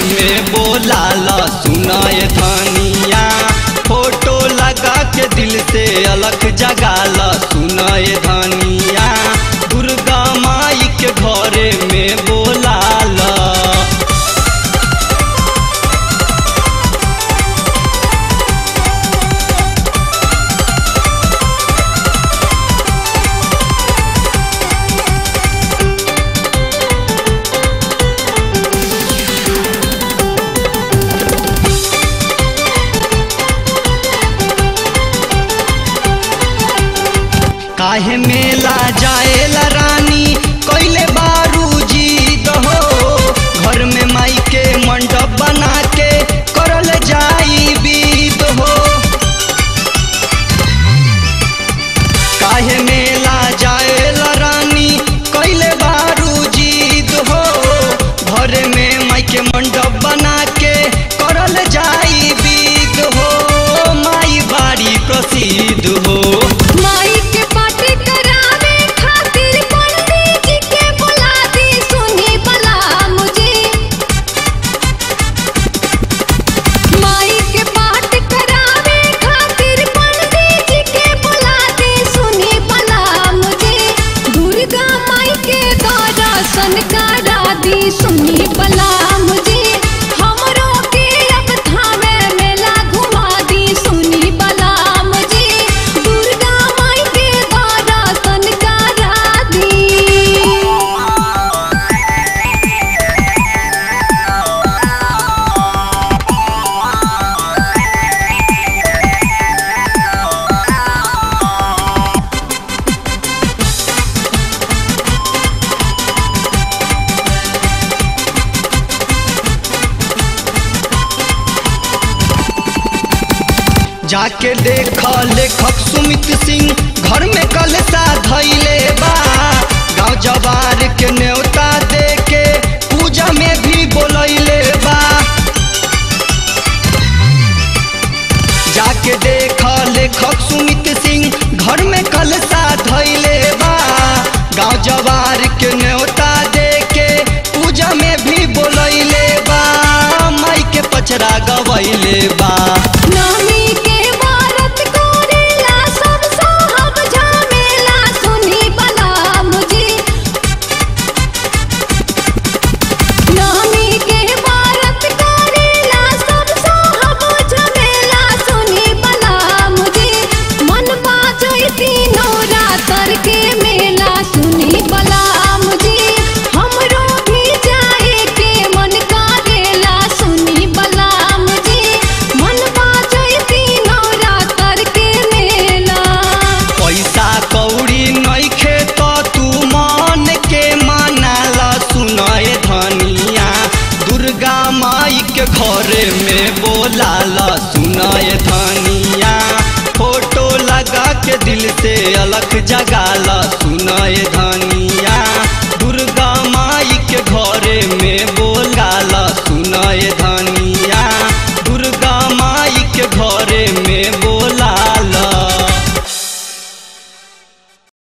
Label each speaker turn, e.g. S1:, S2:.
S1: में बोलाला सुनाए धनिया फोटो लगा के दिल से अलग जगाला सुनाए धनिया दुर्गा माई के घरे में बोलाला काहे मेला जाएला रानी कैले बारू जी दहो घर में माई के मंडप बना के करल जाई बीत हो काहे मेला जाएला रानी कैले बारू जी दहो घर में माई के मंडप बना के करल जाई बीत हो माई बाड़ी प्रसिद्ध हो
S2: माई के पार्टी करावे खातिर पंडित जी के बुला दी सुनी बला मुझे माई के पार्टी करावे खातिर पंडित जी के बुला दी सुनी बला मुझे दुर्गा माई के दर्शन करा दी सुनी बला मुझे हमरो के अब थामे मेला घुमा दी सुनी बला मुझे दुर्गा माई के दर्शन करा दी
S1: जाके देख लेखक सुमित सिंह घर में कलसा धैले बा गाँव जवार के न्योता दे के पूजा में भी बोलैले बा जाके देख लेखक सुमित सिंह घर में कलसा धैले बा गाँव जवार के न्योता दे के पूजा में भी बोलैले बा माई के पचरा गवैले बा
S2: नामी के भारत कोरेला सब साहब झमेला सुनी बला मुझे नामी के भारत कोरेला सब साहब झमेला सुनी बला मुझे मन पाचई तीनों रातर के मेला सुनी बला मुझे हमरो भी जाए के मन करेला सुनी बला मुझे मन पाचई तीनों रातर के मेला
S1: पैसा कौड़ी नइखे त तू मन के मनाला सुनए धनिया दुर्गा माई के घरे में बोलाला सुनए धनिया फोटो लगा के दिल से अलग